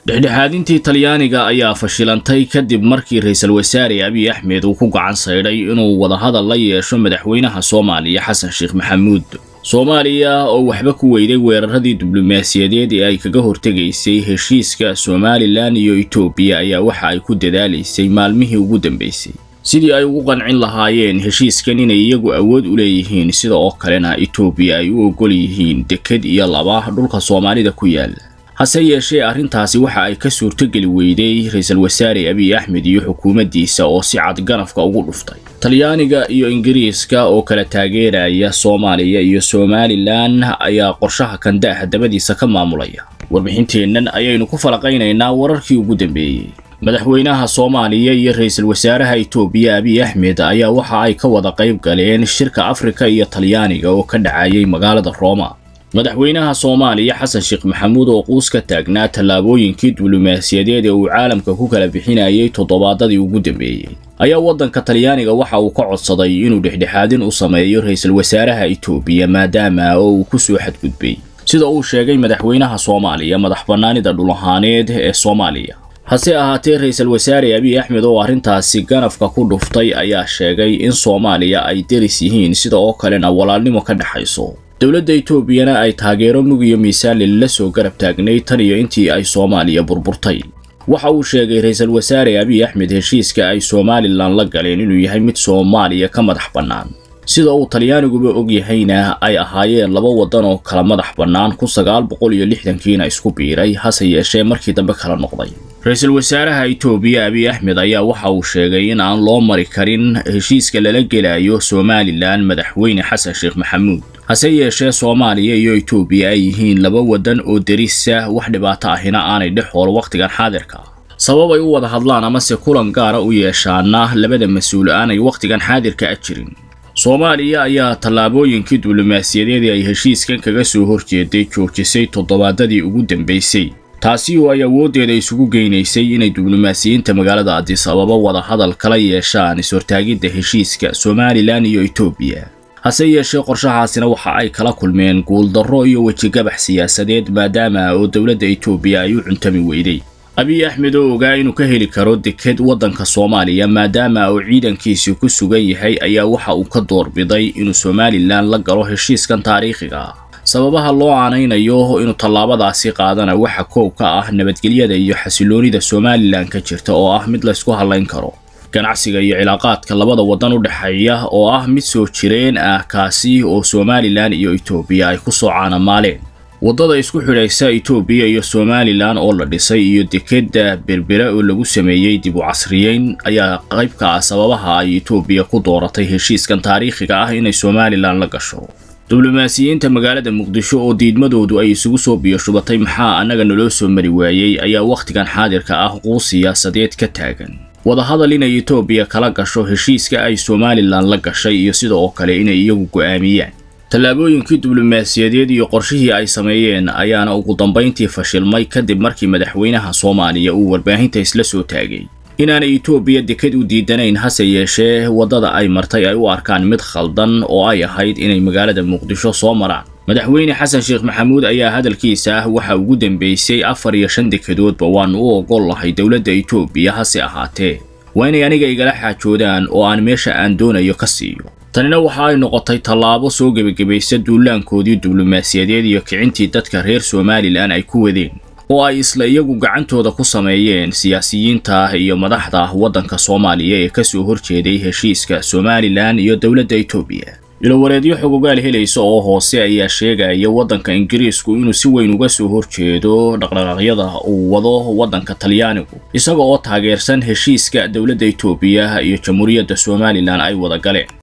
dhexdhexaadintii talyaaniga ayaa fashilantay kadib markii ra-iisul wasaare abiy axmed uu ku gacan saydhay inuu wadahadal la yeesho madaxweynaha soomaaliya xasan sheekh maxamuud soomaaliya oo waxba ku weyday weeraradii diblomaasiyadeed ee ay kaga hortegaysay heshiiska somalilan iyo etoobiya ayaa waxa ay ku dadaalaysay maalmihii ugu dambaysay sidii ay ugu qancin lahaayeen heshiiskan inay iyagu awood u leeyihiin sida oo kalena etoobiya ay u ogol yihiin deked iyo laba dhulka soomaalida ku yaala hase yeeshee arrintaasi waxa ay ka suurtogeli weyday ra-iisul wasaare abiy axmed iyo xukuumaddiisa oo si cad ganafka ugu dhuftay talyaaniga iyo ingiriiska oo kala taageeraya soomaaliya iyo somalilan ayaa qorshaha kandaaha dabadiisa ka maamulaya warbixinteennan ayaynu ku falaqaynaynaa wararkii ugu dambeeyey madaxweynaha soomaaliya iyo ra-iisul wasaaraha etoobiya abiy axmed ayaa waxa ay ka wada qayb galeen shirka afrika iyo talyaaniga oo ka dhacayay magaalada rooma madaxweynaha soomaaliya xasan sheekh maxamuud oo quus ka taagnaa tallaabooyinkii diblomaasiyadeed ee uu caalamka ku kala bixinayay toddobaadadii ugu dambeeyey ayaa waddanka talyaaniga waxa uu ka codsaday inuu dhexdhexaadin u sameeyo ra-iisul wasaaraha etoobiya maadaama oo uu ku soo xadgudbay sida uu sheegay madaxweynaha soomaaliya madax bannaanida dhul ahaaneed ee soomaaliya hase ahaatee ra-iisul wasaare abiy axmed oo arrintaasi ganafka ku dhuftay ayaa sheegay in soomaaliya ay deris yihiin sida oo kalena walaalnimo ka dhexayso dowladda etoobiyana ay taageero mug iyo miisaanle la soo garab taagnay tan iyo intii ay soomaaliya burburtay waxa uu sheegay ra-iisul wasaare abiy axmed heshiiska ay somalilan la galeen inuu yahay mid soomaaliya ka madax bannaan sida uu talyaaniguba og yahayna ay ahaayeen laba waddan oo kala madax bannaan kun sagaal boqol iyo lixdankiina isku biiray hase yeeshee markii dambe kala noqday ra-iisul wasaaraha etoobiya abiy axmed ayaa waxa uu sheegay in aan loo mari karin heshiiska lala gelayo somalilan madaxweyne xasan sheekh maxamuud hase yeeshee soomaaliya iyo etoobiya ay yihiin laba waddan oo derisa wax dhibaato ahina aanay dhex hool wakhtigan xaadirka sabab ay u wada hadlaan amase kulan gaara u yeeshaana labada mas-uul aanay wakhtigan xaadirka a jirin soomaaliya ayaa tallaabooyinkii diblomaasiyadeed ay heshiiskan kaga soo horjeeday joojisay toddobaadadii ugu dambaysay taasi oo ay awooddeeda isugu geynaysay inay diblomaasiyiinta magaalada adis ababa wada hadal kala yeeshaan is-hortaagidda heshiiska somalilan iyo etoobiya hase yeeshee qorshahaasina waxa ay kala kulmeen guuldarro iyo wejigabax siyaasadeed maadaama oo dowladda etoobiya ay u cuntami weyday abiy axmed oo ogaa inuu ka heli karo deked waddanka soomaaliya maadaama uu ciidankiisii ku sugan yahay ayaa waxa uu ka doorbiday inuu somalilan la galo heshiiskan taariikhiga ah sababaha loo aanaynayo inuu tallaabadaasi qaadana waxa koow ka ah nabadgelyada iyo xasiloonida somalilan ka jirta oo ah mid laysku hadlayn karo ganacsiga iyo cilaaqaadka labada waddan u dhexeeya oo ah mid soo jireen ah kaasi oo somalilan iyo etoobiya ay ku soo caanamaaleen waddada isku xidhaysa etoobiya iyo somalilan oo la dhisay iyo dekedda berbera oo lagu sameeyey dib u casriyeyn ayaa qayb ka ah sababaha ay etoobiya ku dooratay heshiiskan taariikhiga ah inay somalilan la gasho diblomaasiyiinta magaalada muqdisho oo diidmadoodu ay isugu soo biyoshubatay maxaa annaga naloo soo mari waayey ayaa wakhtigan xaadirka ah quus siyaasadeed ka taagan wadahadal inay etoobiya kala gasho heshiiska ay somalilan la gashay iyo sida oo kale inay iyagu go'aamiyaan tallaabooyinkii diblomaasiyadeed iyo qorshihii ay sameeyeen ayaana ugu dambayntii fashilmay kadib markii madaxweynaha soomaaliya uu warbaahinta isla soo taagay inaanay etoobiya deked u diidanayn hase yeeshee waddada ay martay ay u arkaan mid khaldan oo ay ahayd inay magaalada muqdisho soo maraan madaxweyne xasan sheekh maxamuud ayaa hadalkiisa ah waxa ugu dambaysay afar iyo shan dekedoodba waannu u ogol lahay dowladda etoobiya hase ahaatee waa inay aniga igala xaajoodaan oo aan meesha aan doonayo ka siiyo tanina waxa ay noqotay tallaabo soo gebagabaysa duulaankoodii diblomaasiyadeed iyo kicintii dadka reer somalilan ay ku wadeen oo ay isla iyagu gacantooda ku sameeyeen siyaasiyiinta iyo madaxda waddanka soomaaliya ee ka soo horjeeday heshiiska somalilan iyo dowladda etoobiya ilowareedyo xogogaal helaysa oo hoose ayaa sheegaya waddanka ingiriisku inuu si weyn uga soo horjeedo dhaqdhaqaaqyada uu wado waddanka talyaanigu isaga oo taageersan heshiiska dowladda etoobiya iyo jamhuuriyadda somalilan ay wada galeen